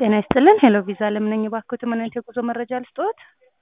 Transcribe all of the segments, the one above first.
ጤና ይስጥልን ሄሎ ቪዛ ለምነኝ እባክዎት ምን አይነት የጉዞ መረጃ ልስጥዎት?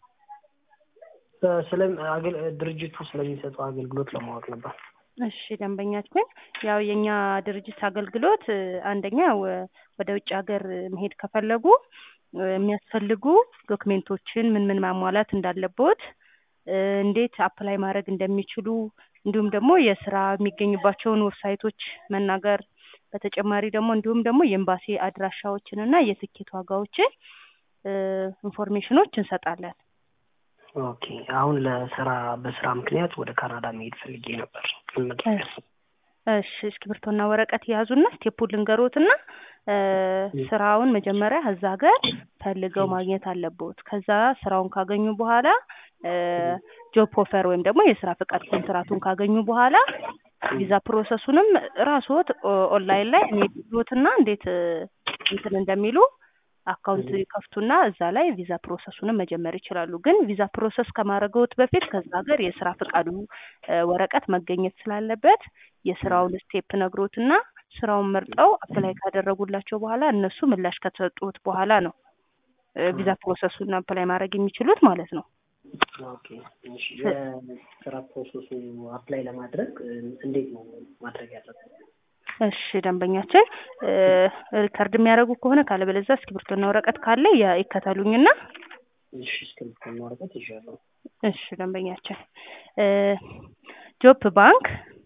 ስለ አገል- ድርጅቱ ስለሚሰጠው አገልግሎት ለማወቅ ነበር። እሺ ደንበኛችን ያው የኛ ድርጅት አገልግሎት እ፣ አንደኛ ወ- ወደ ውጭ ሀገር መሄድ ከፈለጉ እ፣ የሚያስፈልጉ ዶክሜንቶችን ምን ምን ማሟላት እንዳለቦት እ፣ እንዴት አፕላይ ማድረግ እንደሚችሉ እንዲሁም ደግሞ የስራ የሚገኝባቸውን ዌብሳይቶች መናገር በተጨማሪ ደግሞ እንዲሁም ደግሞ የኤምባሲ አድራሻዎችን እና የትኬት ዋጋዎችን እ፣ ኢንፎርሜሽኖች እንሰጣለን። ኦኬ አሁን ለስራ በስራ ምክንያት ወደ ካናዳ መሄድ ፈልጌ ነበር። ምን መደረግ እሺ እሺ እስክሪብቶና ወረቀት የያዙና ስቴፑን ልንገሮትና እ፣ ስራውን መጀመሪያ እዛ ሀገር ፈልገው ማግኘት አለቦት። ከዛ ስራውን ካገኙ በኋላ እ፣ ጆብ ኦፈር ወይም ደግሞ የስራ ፈቃድ ኮንትራቱን ካገኙ በኋላ ቪዛ ፕሮሰሱንም ራስዎት ኦ- ኦንላይን ላይ የሚሉትና እንዴት እ፣ እንትን እንደሚሉ አካውንት ይከፍቱና እዛ ላይ ቪዛ ፕሮሰሱንም መጀመር ይችላሉ። ግን ቪዛ ፕሮሰስ ከማድረገውት በፊት ከዛ ሀገር የስራ ፈቃዱ እ፣ ወረቀት መገኘት ስላለበት የስራውን ስቴፕ ነግሮትና ስራውን መርጠው አፕላይ ካደረጉላቸው በኋላ እነሱ ምላሽ ከተሰጡት በኋላ ነው እ፣ ቪዛ ፕሮሰሱን አፕላይ ማድረግ የሚችሉት ማለት ነው። ኦኬ እሺ የስራ ፕሮሰሱ አፕላይ ለማድረግ እ፣ እንዴት ነው ማድረግ ያለብን? እሺ ደንበኛችን እ፣ ሪከርድ የሚያደርጉ ከሆነ ካለበለዚያ እስክሪብቶና ወረቀት ካለ ያ- ይከተሉኝና እሺ እስክሪብቶና ወረቀት ይዣለሁ። እሺ ደንበኛችን እ፣ ጆብ ባንክ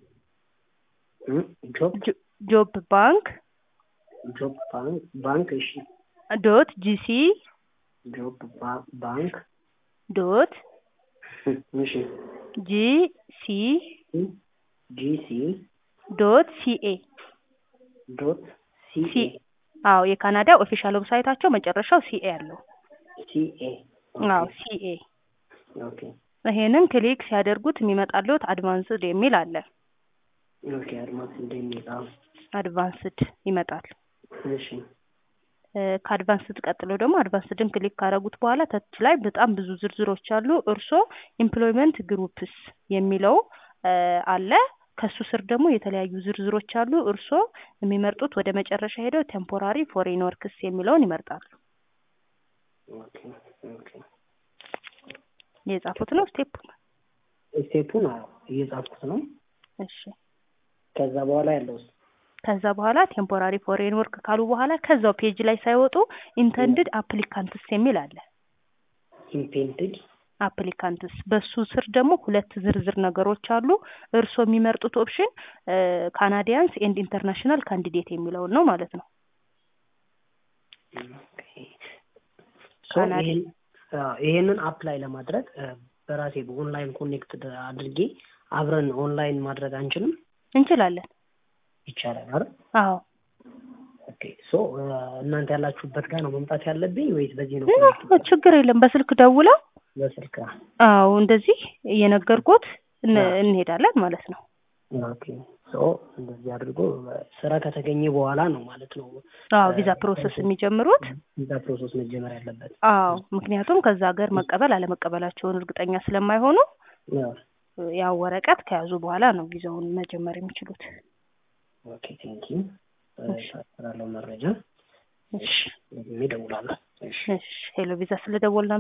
እ፣ ጆብ ጆ- ጆብ ባንክ ጆብ ባንክ ባንክ እሺ ዶት ጂሲ ጆብ ባ- ባንክ ዶት እ፣ እሺ ጂሲ ጂሲ ዶት ሲኤ ዶት ሲ ሲኤ አዎ የካናዳ ኦፊሻል ዌብሳይታቸው መጨረሻው ሲኤ አለው። ሲኤ አዎ ሲኤ ኦኬ ይሄንን ክሊክ ሲያደርጉት የሚመጣልዎት አድቫንስድ የሚል አለ። ኦኬ አድማስ እንደሚል አዎ አድቫንስድ ይመጣል። እሺ እ፣ ከአድቫንስድ ቀጥሎ ደግሞ አድቫንስድን ክሊክ ካደረጉት በኋላ ተች ላይ በጣም ብዙ ዝርዝሮች አሉ። እርስዎ ኤምፕሎይመንት ግሩፕስ የሚለው እ፣ አለ። ከሱ ስር ደግሞ የተለያዩ ዝርዝሮች አሉ። እርስዎ የሚመርጡት ወደ መጨረሻ ሄደው ቴምፖራሪ ፎሬን ወርክስ የሚለውን ይመርጣሉ። ኦኬ ኦኬ የጻፉት ነው ስቴፕ። ስቴፑን አዎ እየጻፍኩት ነው። እሺ ከዛ በኋላ ያለው ከዛ በኋላ ቴምፖራሪ ፎሬን ወርክ ካሉ በኋላ ከዛው ፔጅ ላይ ሳይወጡ ኢንተንድድ አፕሊካንትስ የሚል አለ። ኢምፔንትድ አፕሊካንትስ በሱ ስር ደግሞ ሁለት ዝርዝር ነገሮች አሉ። እርስዎ የሚመርጡት ኦፕሽን ካናዲያንስ ኤንድ ኢንተርናሽናል ካንዲዴት የሚለውን ነው ማለት ነው። ካናዳ- ይሄን አዎ፣ ይሄንን አፕላይ ለማድረግ እ፣ በራሴ በኦንላይን ኮኔክት አድርጌ አብረን ኦንላይን ማድረግ አንችልም? እንችላለን። ይቻላል አይደል? አዎ ኦኬ ሶ እ፣ እናንተ ያላችሁበት ጋር ነው መምጣት ያለብኝ ወይስ በዚህ ነው? ኖ፣ ኮኔክት ችግር የለም። በስልክ ደውለው በስልክ አዎ እንደዚህ እየነገርኩት እን- አዎ። እንሄዳለን ማለት ነው። ኦኬ ሶ እንደዚህ አድርጎ እ፣ ስራ ከተገኘ በኋላ ነው ማለት ነው አዎ ቪዛ ፕሮሰስ የሚጀምሩት ቪዛ ፕሮሰስ መጀመር ያለበት። አዎ ምክንያቱም ከዛ ሀገር መቀበል አለመቀበላቸውን እርግጠኛ ስለማይሆኑ አዎ። ያው ወረቀት ከያዙ በኋላ ነው ቪዛውን መጀመር የሚችሉት። ኦኬ ቴንክ ዩ ስላለው መረጃ እሺ ደግሜ እደውላለሁ። እሺ እሺ ሄሎ ቪዛ ስለደወልና